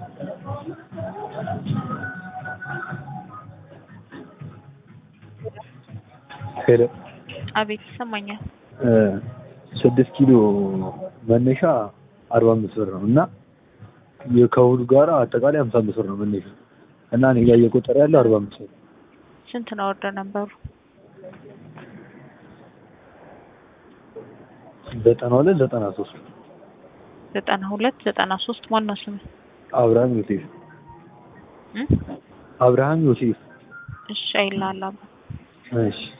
ሄሎ አቤት ይሰማኛል። ስድስት ኪሎ መነሻ አርባ አምስት ብር ነው እና ከእሑድ ጋር አጠቃላይ ሀምሳ አምስት ብር ነው መነሻ እና እኔ ጋር እየቆጠረ ያለው አርባ አምስት ብር ስንት ነው ኦርደር ነበሩ? ዘጠና ሁለት ዘጠና ሶስት ዘጠና ሁለት ዘጠና ሶስት ማን ነው ስም? አብርሃም ዮሴፍ እ? አብርሃም ዮሴፍ እሺ አይልሃለሁ። እሺ